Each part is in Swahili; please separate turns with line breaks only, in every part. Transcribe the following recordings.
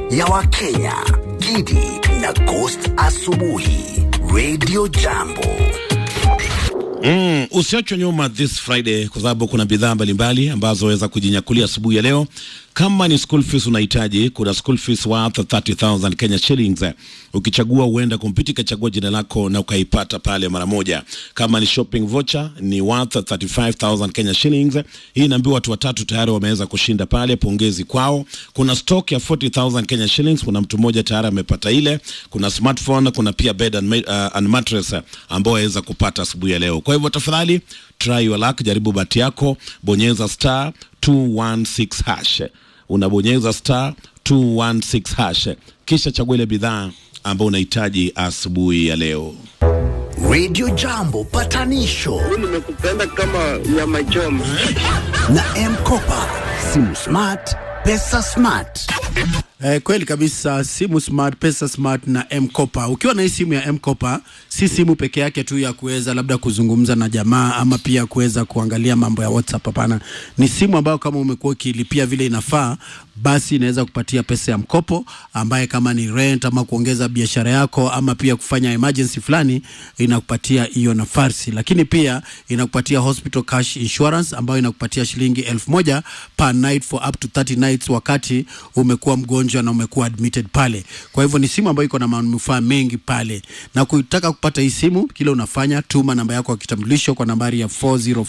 ya Wakenya, Gidi na Ghost Asubuhi, Radio Jambo.
Mm, usiachwe nyuma this Friday kwa sababu kuna bidhaa mbalimbali ambazo waweza kujinyakulia asubuhi ya leo. Kama ni school fees unahitaji, kuna school fees worth 30,000 Kenya shillings. Ukichagua uenda kompyuta ikachagua jina lako na ukaipata pale mara moja. Kama ni shopping voucher ni worth 35,000 Kenya shillings. Hii inaambiwa watu watatu tayari wameweza kushinda pale, pongezi kwao. Kuna stock ya 40,000 Kenya shillings, kuna mtu mmoja tayari amepata ile. Kuna smartphone, kuna pia bed and, ma- uh, and mattress uh, ambao waweza kupata asubuhi ya leo. Kwa hivyo tafadhali try your luck, jaribu bahati yako, bonyeza star 216 hash. Unabonyeza star 216 hash, kisha chagua ile bidhaa ambayo unahitaji asubuhi ya leo.
Radio Jambo patanisho
nimekupenda kama nyama choma.
na M-Kopa, simu smart, pesa smart.
Eh, kweli kabisa, simu smart, pesa smart na M-Kopa. Ukiwa na hii simu ya M-Kopa, si simu peke yake tu ya kuweza labda kuzungumza na jamaa ama pia kuweza kuangalia mambo ya WhatsApp. Hapana, ni simu ambayo kama umekuwa ukilipia vile inafaa, basi inaweza kupatia pesa ya mkopo ambaye kama ni rent ama kuongeza biashara yako ama pia kufanya emergency fulani, inakupatia hiyo nafasi, lakini pia inakupatia hospital cash insurance ambayo inakupatia shilingi elfu moja per night for up to 30 nights wakati umekuwa mgonjwa na umekuwa admitted pale. Kwa hivyo ni simu ambayo iko na manufaa mengi pale, na kutaka kupata hii simu, kile unafanya tuma namba yako ya kitambulisho kwa nambari ya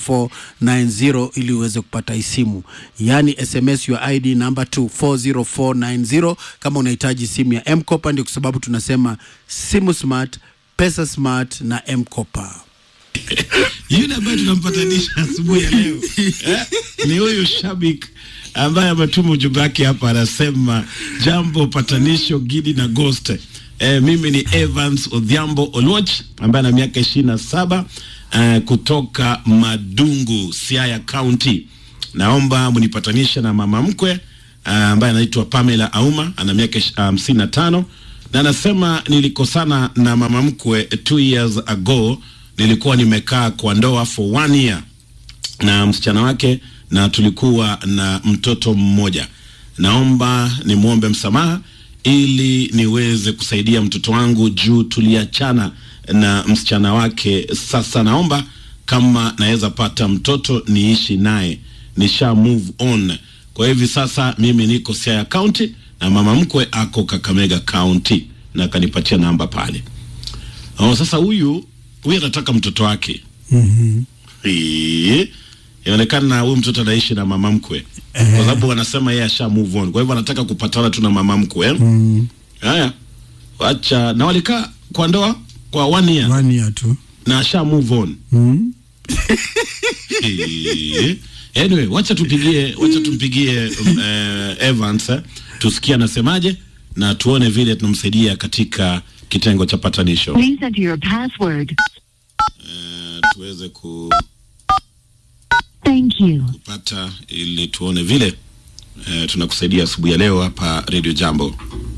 40490 ili uweze kupata hii simu, yaani SMS your ID number to 40490 kama unahitaji simu ya M-Kopa. Ndio kwa sababu tunasema simu smart, pesa smart na M-Kopa.
Yule ambaye tunampatanisha asubuhi ya leo eh, ni huyu shabik ambaye ametuma ujumbe wake hapa, anasema jambo patanisho Gidi na Ghost. Eh, mimi ni Evans Odhiambo Oluoch ambaye ana miaka ishirini na saba eh, kutoka Madungu, Siaya County. Naomba mnipatanishe na mama mkwe eh, ambaye anaitwa Pamela Auma ana miaka ish- hamsini na tano na anasema nilikosana na mama mkwe two years ago nilikuwa nimekaa kwa ndoa for one year na msichana wake na tulikuwa na mtoto mmoja. Naomba nimwombe msamaha ili niweze kusaidia mtoto wangu juu tuliachana na msichana wake. Sasa naomba kama naweza pata mtoto niishi naye, nisha move on. Kwa hivi sasa mimi niko Siaya County na mama mkwe ako Kakamega County na akanipatia namba pale. Oh, sasa huyu huyu anataka mtoto wake Eh, inaonekana huyu mtoto anaishi na mama mkwe kwa sababu wanasema yeye asha move on, kwa hivyo anataka kupatana tu na mama mkwe eh? Haya, wacha na walikaa kwa ndoa kwa one year
One year tu.
na asha move on
Mm.
Eh, anyway, wacha tupigie wacha tumpigie um, eh, Evans eh, tusikie anasemaje na tuone vile tunamsaidia katika kitengo cha patanisho
Please enter your password.
eh, tuweze ku
Thank you.
kupata ili tuone vile eh, tunakusaidia asubuhi ya leo hapa Radio Jambo.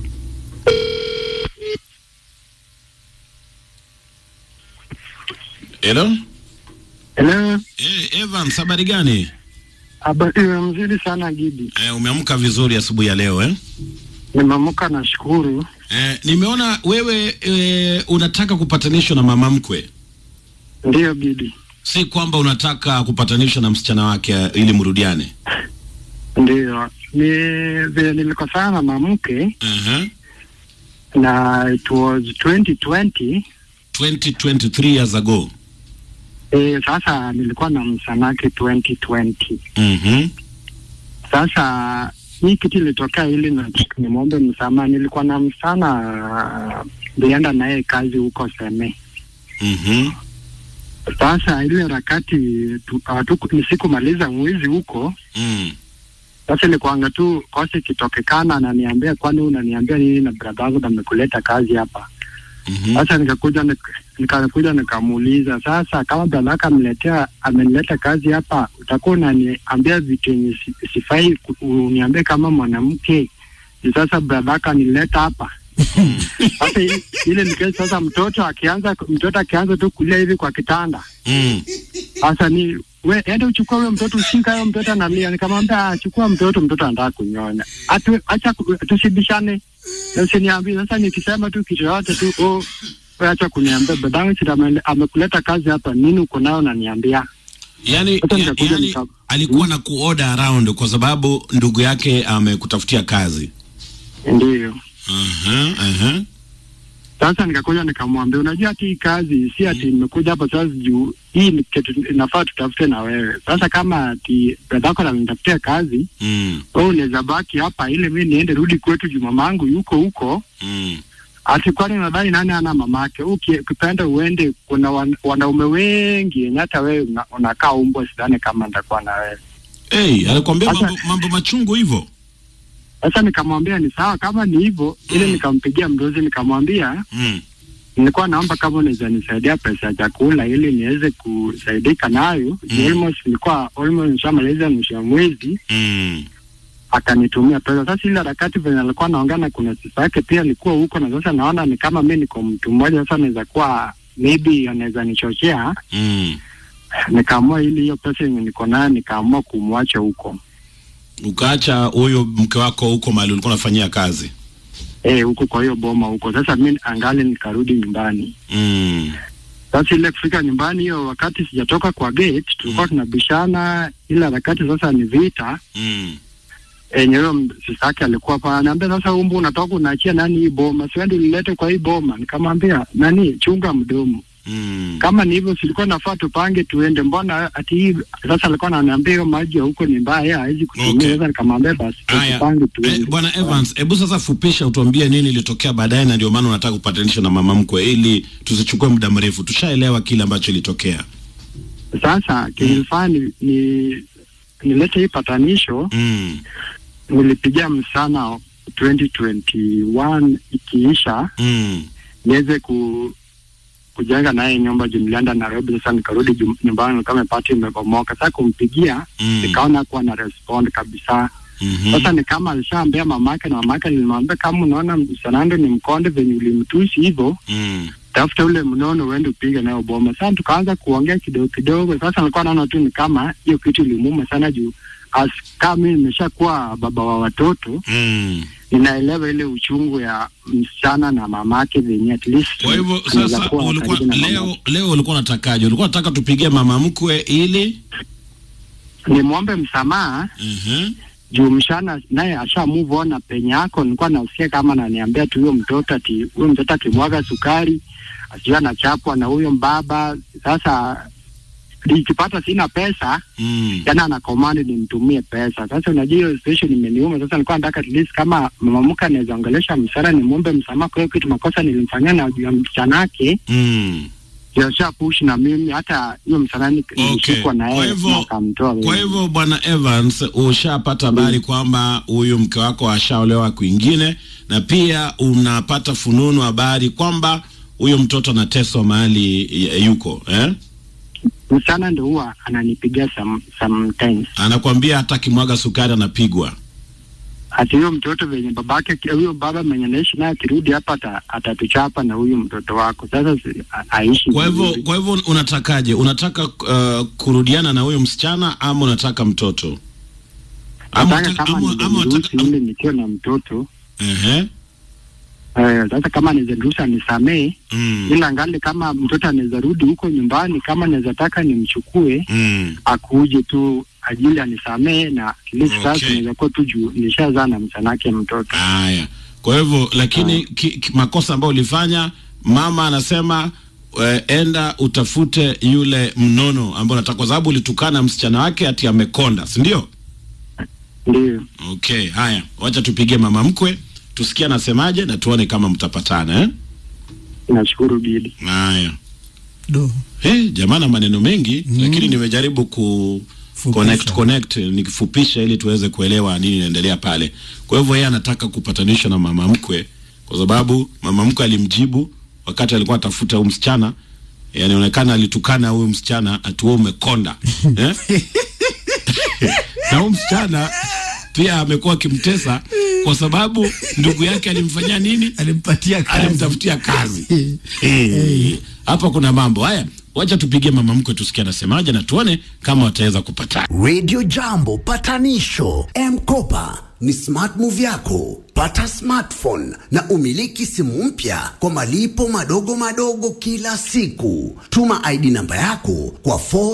Hello?
Hello.
Eh, Evans, habari gani?
Habari mzuri sana Gidi.
Eh, umeamka vizuri asubuhi ya leo eh?
Nimeamka na shukuru.
Eh, nimeona wewe eh, unataka kupatanishwa na mama mkwe,
Ndiyo Gidi.
si kwamba unataka kupatanishwa na msichana wake eh, ili mrudiane.
Ndiyo. Ni vile nilikosana na mamke
uh
na it was 2020.
2023 years ago.
E, sasa nilikuwa na msanake 2020.
Mhm.
Sasa hii kitu ilitokea ili na nimwombe msamaha. Nilikuwa na msana nilienda naye kazi huko Seme.
Mhm.
Sasa ile harakati tu- hatuku- nisikumaliza mwezi huko
Mm.
Sasa ilikuanga tu kosa ikitokekana, ananiambia kwani unaniambia nini na brada yangu amekuleta kazi hapa.
Mhm.
Sasa nikakuja nik- nikakuja nikamuuliza, sasa kama brada yako ameletea amenileta kazi hapa, utakuwa unaniambia vitu yenye si- sifai ku- uniambie kama mwanamke. Ni Sasa brada yako anileta hapa sasa i- ile nikesi sasa, mtoto akianza mtoto akianza tu kulia hivi kwa kitanda
Mm.
sasa ni we ende uchukue huyo mtoto ushika huyo mtoto analia. Nikamwambia "Ah, chukua mtoto, mtoto anataka kunyonya. Atu acha ku- tusibishane. Na usiniambie sasa nikisema tu kitu yote tu oh wewe acha kuniambia babangu sita ame- amekuleta kazi hapa nini uko nayo unaniambia.
yani,
Hata
ya,
nitakuja
yani
nika-
alikuwa na kuorder around kwa sababu ndugu yake amekutafutia kazi
Ndio.
Aha, aha.
Sasa nikakuja nikamwambia, unajua ati hii kazi si ati nimekuja hapa sasa juu hii ni kitu inafaa tutafute na wewe. Sasa kama ati dadako ananitafutia kazi,
Mm,
wewe unaweza baki hapa ile mimi niende rudi kwetu juu mamangu yuko huko.
mm.
Ati kwani nadhani nani ana mamake? Uki- Ukipenda uende, kuna wan, wanaume wengi yenye hata wewe una- unakaa umbwa, sidhani kama nitakuwa na wewe.
Hey, alikwambia
Sasa-
mambo, mambo machungu hivyo
Sasa nikamwambia ni sawa, kama ni hivyo ile,
Mm.
nikampigia mdozi nikamwambia
mm.
nilikuwa naomba kama unaweza nisaidia pesa ya chakula ili niweze kusaidika nayo.
Mm.
Almost nilikuwa almost nishamaliza mwisho wa mwezi,
Mm.
akanitumia pesa. Sasa ile harakati venye alikuwa naongea na kuna sifa yake pia alikuwa huko, na sasa naona ni kama mi niko mtu mmoja, sasa naweza kuwa maybe anaweza nichochea.
Mm.
Nikaamua ili hiyo pesa yenye niko nayo nikaamua kumwacha huko
ukaacha huyo mke wako huko mahali ulikuwa unafanyia kazi
eh, huko kwa hiyo boma huko. Sasa mi angali nikarudi nyumbani.
mm.
Sasa ile kufika nyumbani, hiyo wakati sijatoka kwa gate, tulikuwa tunabishana. Ile harakati sasa ni vita
Mm.
enye huyo sisa yake alikuwa pa anaambia, sasa umbu unatoka unaachia nani hii boma, siwendi ulilete kwa hii boma. Nikamwambia nani, chunga mdomo,
Mm.
kama ni hivyo silikuwa nafaa tupange tuende, mbona ati hii sasa. Alikuwa ananiambia hiyo maji ya huko ni mbaya, hawezi kutumia.
Okay.
Sasa nikamwambia basi
Haya,
tupange
eh,
tuende.
bwana Evans, hebu sasa fupisha, utuambie nini ilitokea baadaye, na ndio maana unataka kupatanisha na mama mkwe, ili tusichukue muda mrefu. Tushaelewa kile ambacho ilitokea.
Sasa kilifaa ni, ni nilete hii patanisho
mm.
nilipigia msana 2021 ikiisha
Mm.
niweze ku kujenga naye nyumba juu nilienda Nairobi. Sasa nikarudi jum- nyumbani kama pati imebomoka. Sasa kumpigia
Mm.
nikaona kuwa na respond kabisa.
Mhm.
Sasa ni kama alishaambia mamake, na mamake nilimwambia kama unaona msanando ni mkonde venye ulimtusi hivyo,
Mm.
tafuta ule mnono uende upige nayo boma. Sasa tukaanza kuongea kidogo kidogo. Sasa nilikuwa naona tu ni kama hiyo kitu ilimuuma sana juu as kama mimi nimeshakuwa baba wa watoto
Mm.
ninaelewa ile uchungu ya msichana na mamake venye at least
Kwa hivyo
anaweza
sasa
kuwa
ulikuwa
karibu na
leo
mamake.
leo ulikuwa unatakaje? Ulikuwa unataka tupigie mama mkwe ili
nimwombe msamaha
Mhm.
juu mshana naye asha move on na penye yako. Nilikuwa nasikia kama ananiambia tu huyo mtoto ati huyo mtoto akimwaga sukari asijua anachapwa na huyo mbaba. Sasa nikipata sina pesa
Mm.
tena ana command nimtumie pesa. Sasa unajua hiyo situation imeniuma. Sasa nilikuwa nataka at least kama mama mke anaweza ongelesha msara, nimwombe msamaha kwa hiyo kitu makosa nilimfanyia na juu ya msichana wake
Mm.
jasha push na mimi hata hiyo msalani nilishikwa na
Kwa
yeye
hivyo-
na akamtoa
Kwa
wewe.
hivyo bwana Evans, ushapata habari kwamba huyu mke wako ashaolewa kwingine, na pia unapata fununu habari kwamba huyo mtoto anateswa mahali y- yuko eh?
Msichana ndo huwa ananipigia some, sometimes
Anakwambia hata akimwaga sukari anapigwa.
ati huyo mtoto venye babake huyo baba mwenye naishi naye akirudi hapa ata- atatuchapa na huyu mtoto wako. Sasa si- a- aishi
Kwa hivyo
vizuri.
kwa hivyo unatakaje? Unataka uh, kurudiana na huyo msichana ama unataka mtoto? Ama
Nataka
unataka-
kama
ama- ama
niruhusu
unataka-
ili nikiwa na mtoto
Ehe.
eh, sasa kama niruhusu anisamee
Mm.
ila ngali kama mtoto anaweza rudi huko nyumbani, kama naweza taka nimchukue
Mm.
akuje tu ajili anisamee na at least
Okay.
sasa naweza kuwa tu juu nilishazaa na msanake mtoto.
Haya, kwa hivyo lakini ki, ki, makosa ambayo ulifanya, mama anasema eh, enda utafute yule mnono ambao unataka, kwa sababu ulitukana msichana wake ati amekonda, si ndio?
Ndio.
Okay, haya, wacha tupigie mama mkwe tusikie anasemaje na tuone kama mtapatana eh?
Nashukuru Gidi.
Haya.
Do.
Hey, jamaa na maneno mengi mm. Lakini nimejaribu ku
Fupisha.
connect connect nikifupisha ili tuweze kuelewa nini inaendelea pale. Kwa hivyo yeye anataka kupatanisha na mama mkwe kwa sababu mama mkwe alimjibu wakati alikuwa atafuta huyu msichana, inaonekana alitukana huyu msichana ati wewe umekonda eh? na huyu msichana pia amekuwa akimtesa kwa sababu ndugu yake alimfanyia nini?
Alimpatia kazi.
Alimtafutia kazi. Eh, Hapa kuna mambo haya. wacha tupigie mama mkwe tusikie anasemaje na tuone kama wataweza kupatana.
Radio Jambo patanisho M-Kopa ni smart move yako. Pata smartphone na umiliki simu mpya kwa malipo madogo madogo kila siku. Tuma ID namba yako kwa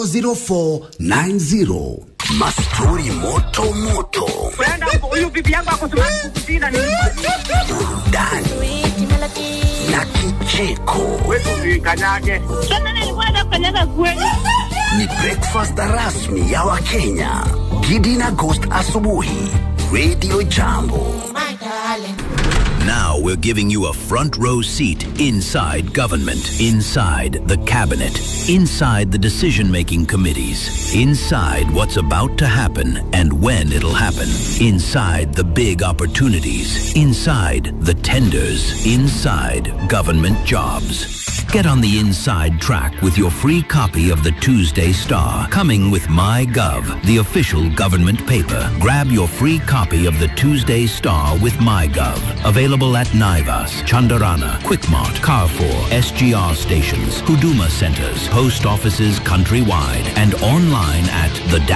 40490. Mastori moto moto,
huyu bibi yangu ako smart kukushinda ni
burudani na kicheko.
kanyage.
Sasa nilikuwa nafanyaga kweli.
Ni breakfast rasmi ya Wakenya. Gidi na Ghost asubuhi. Radio Jambo.
Now we're giving you a front row seat inside government, inside the cabinet, inside the decision making committees, inside what's about to happen and when it'll happen, inside the big opportunities, inside the tenders, inside government jobs. Get on the inside track with your free copy of the Tuesday Star, coming with MyGov, the official government paper. Grab your free copy of the Tuesday Star with MyGov. Available at Naivas, Chandarana, Quickmart, Carrefour, SGR stations, Huduma centers, post offices countrywide, and online at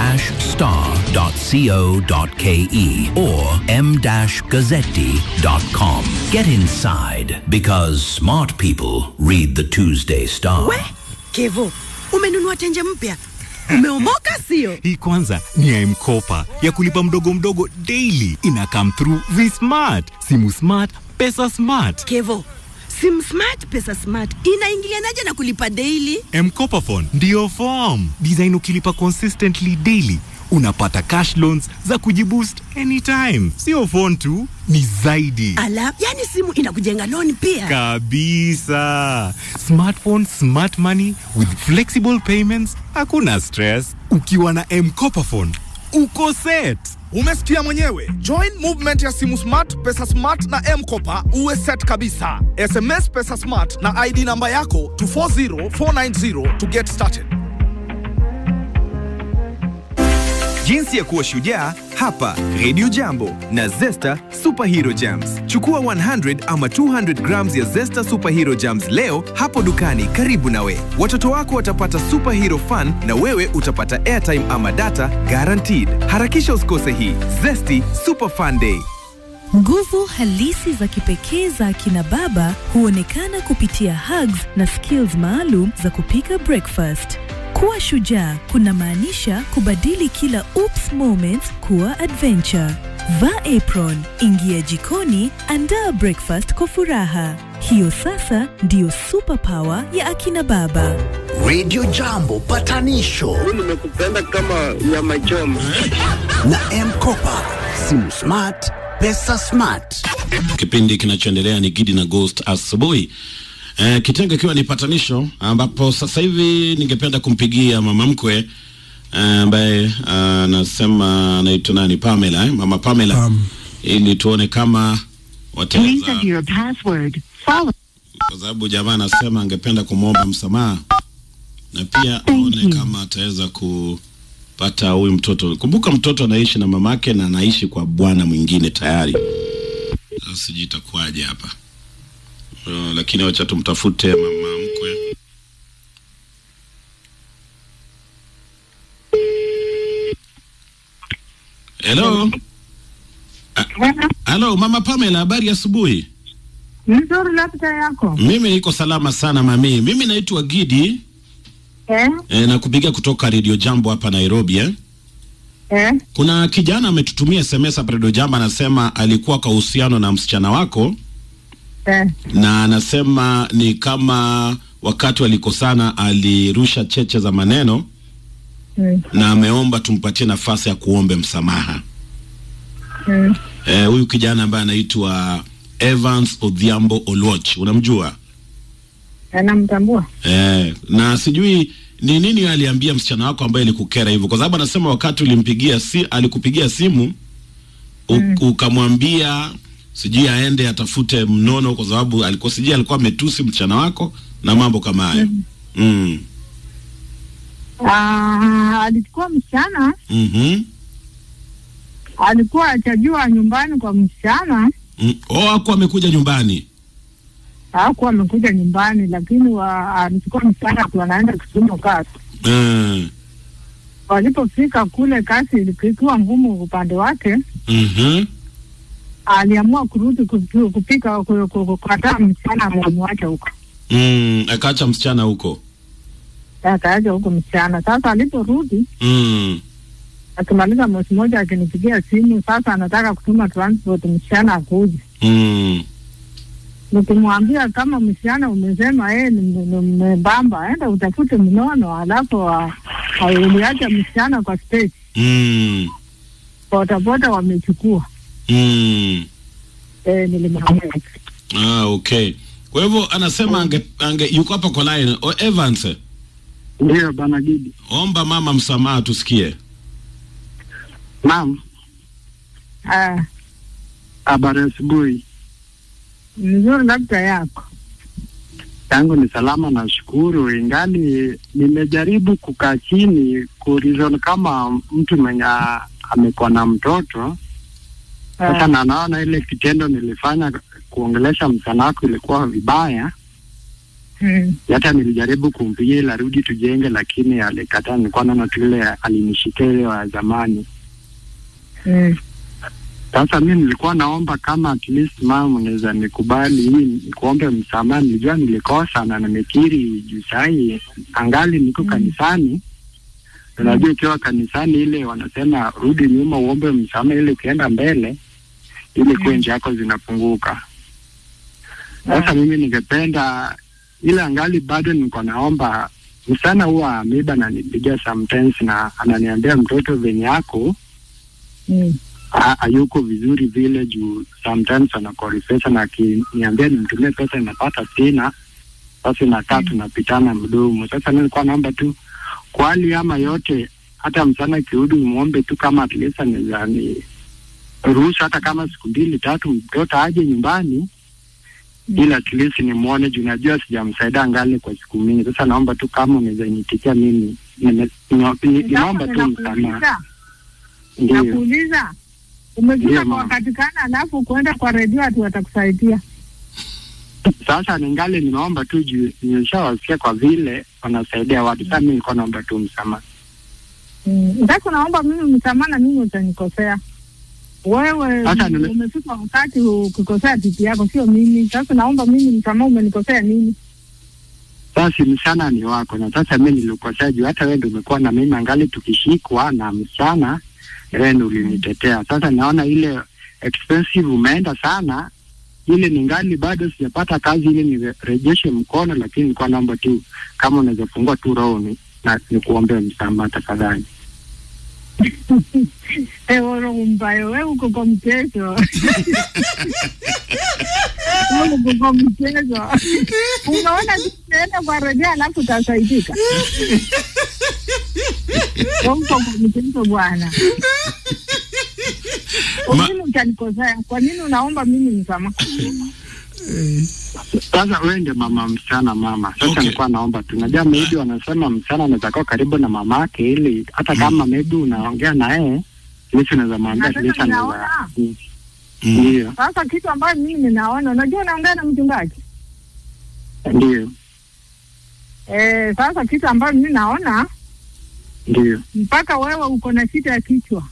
the-star.co.ke or m-gazzetti.com. Get inside because smart people read the Tuesday Star.
We Kevo, umenunua tenje mpya, umeomoka sio?
Hii kwanza ni ya M-Kopa ya kulipa mdogo mdogo daily. Ina come through V-Smart, simu smart, pesa smart.
Kevo, sim smart pesa smart inaingilianaje na kulipa daily?
M-Kopa phone ndio form design. Ukilipa consistently daily unapata cash loans za kujiboost anytime. Sio phone tu, ni zaidi
Ala, yani simu inakujenga loan pia.
kabisa. Smartphone, smart money with flexible payments, hakuna stress. Ukiwa na M-Kopa phone uko set.
Umesikia mwenyewe. Join movement ya simu smart, pesa smart na M-Kopa uwe set kabisa. SMS pesa smart na ID namba yako to 40490 to get started.
Jinsi ya kuwa shujaa hapa Radio Jambo na Zesta Superhero Jams. Chukua 100 ama 200 grams ya Zesta Superhero Jams leo hapo dukani karibu nawe. Watoto wako watapata superhero fun na wewe utapata airtime ama data guaranteed. Harakisha usikose hii Zesty Super Fun Day.
Nguvu halisi za kipekee za akina baba huonekana kupitia hugs na skills maalum za kupika breakfast. Kuwa shujaa kunamaanisha kubadili kila oops moments kuwa adventure. Vaa apron, ingia jikoni, andaa breakfast kwa furaha. Hiyo sasa ndiyo superpower ya akina baba.
Radio Jambo patanisho
nimekupenda kama nyama choma.
na M-Kopa. Simu smart, pesa smart.
Kipindi kinachoendelea ni Gidi na Ghost asubuhi. Eh, kitengo ikiwa ni patanisho, ambapo sasa hivi ningependa kumpigia mama mkwe eh, ambaye anasema anaitwa nani, Pamela eh? Mama Pamela ili tuone kama wataweza,
your password. Follow.
kwa sababu jamaa anasema angependa kumwomba msamaha na pia aone kama ataweza kupata huyu mtoto. Kumbuka mtoto anaishi na mamake na anaishi kwa bwana mwingine tayari. Sasa sijui itakuwaje hapa. Uh, lakini wacha tumtafute mama mkwe. Hello. Ah, Hello, Mama Pamela, habari ya asubuhi?
Mzuri labda yako.
Mimi niko salama sana mami. Mimi naitwa Gidi
Eh?
e, na kupiga kutoka Radio Jambo hapa Nairobi eh.
Eh?
Kuna kijana ametutumia SMS hapa Radio Jambo anasema alikuwa kwa uhusiano na msichana wako
Eh?
na anasema ni kama wakati walikosana alirusha cheche za maneno
Mm.
na ameomba tumpatie nafasi ya kuombe msamaha.
Mm.
Eh, huyu kijana ambaye anaitwa Evans Odhiambo Oluoch, unamjua?
Anamtambua?
Eh, na sijui ni nini aliambia msichana wako ambaye alikukera hivyo, kwa sababu anasema wakati ulimpigia si, alikupigia simu u, ukamwambia sijui aende atafute mnono, kwa sababu alikuwa sijui alikuwa ametusi msichana wako na mambo kama hayo mm.
Ah, alikuwa msichana,
mm
alikuwa achajua nyumbani kwa msichana.
mm. Oh, hakuwa amekuja nyumbani
hakuwa amekuja nyumbani, lakini wa- alichukua msichana tu anaenda Kisumu kazi.
Mm.
Walipofika kule, kazi ilikuwa ngumu upande wake,
Mhm.
aliamua kurudi kupi- kupika ku- ku- kukataa msichana amemwacha huko,
Mm. Akaacha msichana huko.
akaaja huko msichana. Sasa aliporudi
Mm.
akimaliza mwezi mmoja akinipigia simu, sasa anataka kutuma transport msichana akuje.
Mm.
Nikimwambia kama msichana umesema yeye ni m- ni mmebamba, enda utafute mnono, alafu wa- wa- uliacha msichana kwa stage,
Mm.
bodaboda wamechukua.
Mm.
Eh, nilimwambia
Ah, okay. Kwa hivyo anasema ange, ange yuko hapa kwa line. O, Evans.
Ndio bana Gidi.
Omba mama msamaha tusikie.
Naam,
ah,
habari asubuhi.
mzuri labda yako
Yangu ni salama, nashukuru. Ingali nimejaribu kukaa chini kurizon kama mtu mwenye amekuwa na mtoto sasa, na naona ile kitendo nilifanya kuongelesha msichana wako ilikuwa vibaya.
mm.
Hata nilijaribu kumpigia ili arudi tujenge, lakini alikataa. Nilikuwa naona tu ile alinishikia ile wa zamani.
Mm.
Sasa mi nilikuwa naomba kama at least mama unaweza nikubali hii nikuombe msamaha. Nilijua nilikosa na nimekiri juu sahii angali niko kanisani. Unajua ukiwa kanisani ile wanasema rudi nyuma uombe msamaha, ili ukienda mbele ili kuwe njia yako zinafunguka. Sasa mimi ningependa ile angali bado niko naomba msana huwa ameiba ananipigia sometimes na ananiambia mtoto venye yako
Mm.
ha- hayuko vizuri vile juu sometimes anakori pesa na akiniambia nimtumie pesa inapata sina sasa inakaa tunapitana mdomo sasa mi nilikuwa naomba tu kwa hali ama yote hata msana akirudi umwombe tu kama at least anaweza ni ruhusu hata kama siku mbili tatu mtoto aje nyumbani ili at least nimwone juu najua sijamsaidia ngali kwa siku mingi sasa naomba tu kama unaweza nitikia mimi nime- nina- ni- ninaomba tu msamaha
Nakuuliza,
ndio
nakuuliza umefika
Ndio,
kwa
mama.
wakati gani, alafu kuenda kwa redio ati watakusaidia?
Sasa ningali nimeomba tu juu nimeshawasikia kwa vile wanasaidia watu. Sasa mimi nilikuwa naomba tu msamaha.
Mm. Sasa naomba mimi msamaha na mimi utanikosea wewe.
Sasa nime-
Umefika wakati ukikosea titi yako, sio mimi. Sasa naomba mimi msamaha, umenikosea nini?
Sasa msichana ni wako, na sasa mimi nilikosea juu hata wewe ndio umekuwa na mimi angali tukishikwa na msichana, wewe ndio ulinitetea. Sasa naona ile expensive umeenda sana, ile ningali bado sijapata kazi ili nirejeshe mkono, lakini nilikuwa naomba tu kama unaweza fungua tu roho ni- na nikuombee msamaha tafadhali.
Ewe roho mbaya, wewe uko kwa mchezo. Wewe uko kwa mchezo. Unaona tunaenda kwa redio alafu utasaidika. Wewe uko kwa mchezo bwana. Kwa nini utanikosea? Kwa nini unaomba mimi msamaha?
Sasa wewe ndio mama msichana mama. Sasa nilikuwa naomba tu, najua maybe wanasema msichana anaweza kuwa karibu na mamake, ili hata kama maybe unaongea na yeye lisi unaweza mwambia
Na sasa
lisi anaweza
ninaona.
Mm. ndio
Sasa kitu ambayo mimi ninaona, unajua unaongea na mchungaji
ndio
eh. Sasa kitu ambayo mimi naona
ndio
mpaka wewe uko na shida ya kichwa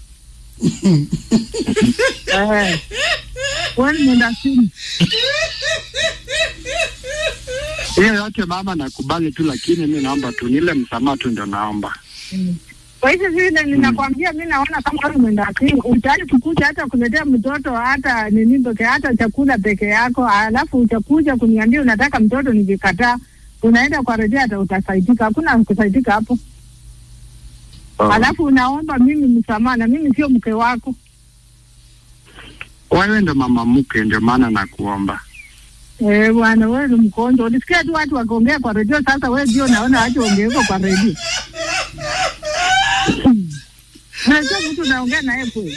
eh, wewe ni mwenda simu
hiyo yote mama, nakubali tu, lakini mi naomba tu nile msamaha tu, ndio naomba
Kwa hivyo vile ninakwambia, mi naona kama wewe mwenda simu utaki kukuja hata kuletea mtoto hata nini peke hata chakula peke yako, alafu utakuja kuniambia unataka mtoto, nikikataa unaenda kwa rejea, hata utasaidika? Hakuna kusaidika hapo.
Oh.
Alafu unaomba mimi msamaha, na mimi sio mke wako.
wewe ndo mama mke, ndio maana nakuomba.
Eh, bwana wewe ni mkonjo. Ulisikia tu watu wakiongea kwa redio, sasa wewe ndio naona watu ongeko kwa redio. Unajua mtu unaongea naye kweli.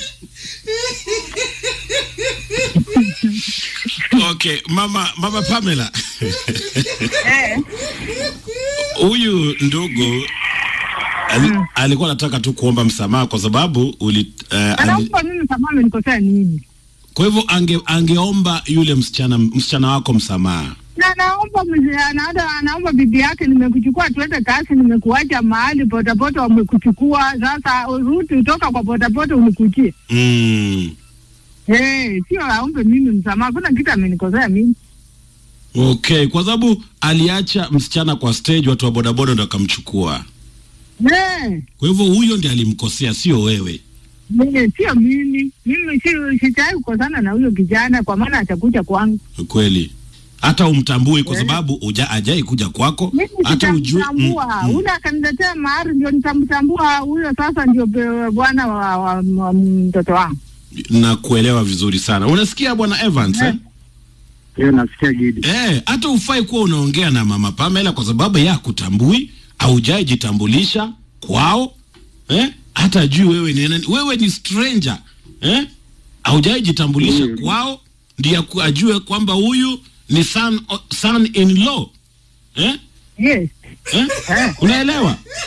Okay, mama mama Pamela.
Eh.
Huyu ndugu ali, alikuwa anataka tu kuomba msamaha kwa sababu uli, uh, ali,
Anaomba mimi msamaha, amenikosea nini?
kwa hivyo ange, angeomba yule msichana msichana wako msamaha.
Na anaomba mzee, anaenda anaomba bibi yake, nimekuchukua tuende kazi, nimekuacha mahali bodaboda wamekuchukua, sasa rudi utoka kwa bodaboda unikujie.
mm.
Eh, sio aombe mimi msamaha, kuna kitu amenikosea mimi.
Okay, kwa sababu aliacha msichana kwa stage, watu wa bodaboda ndo akamchukua.
Eh,
Kwa hivyo huyo ndiye alimkosea, sio wewe.
mimi sio mimi, mimi si sitaki kukosana na huyo kijana kwa maana atakuja kwangu.
Kweli hata umtambui kwa sababu uja ajai kuja kwako,
Mimi
hata ujue
sitamtambua ule akaniletea mahari, ndio nitamtambua huyo. Sasa ndio be- bwana wa, wa, wa mtoto wangu.
na kuelewa vizuri sana. Unasikia bwana Evans eh?
Hiyo nasikia Gidi.
Eh, hata ufai kuwa unaongea na mama Pamela kwa sababu yeye hakutambui, haujai jitambulisha kwao eh? Hata ajui wewe ni nani, wewe ni stranger eh? Haujai jitambulisha kwao, ndiye aku- ajue kwamba huyu ni son, son in law eh?
Yes.
Eh? Unaelewa?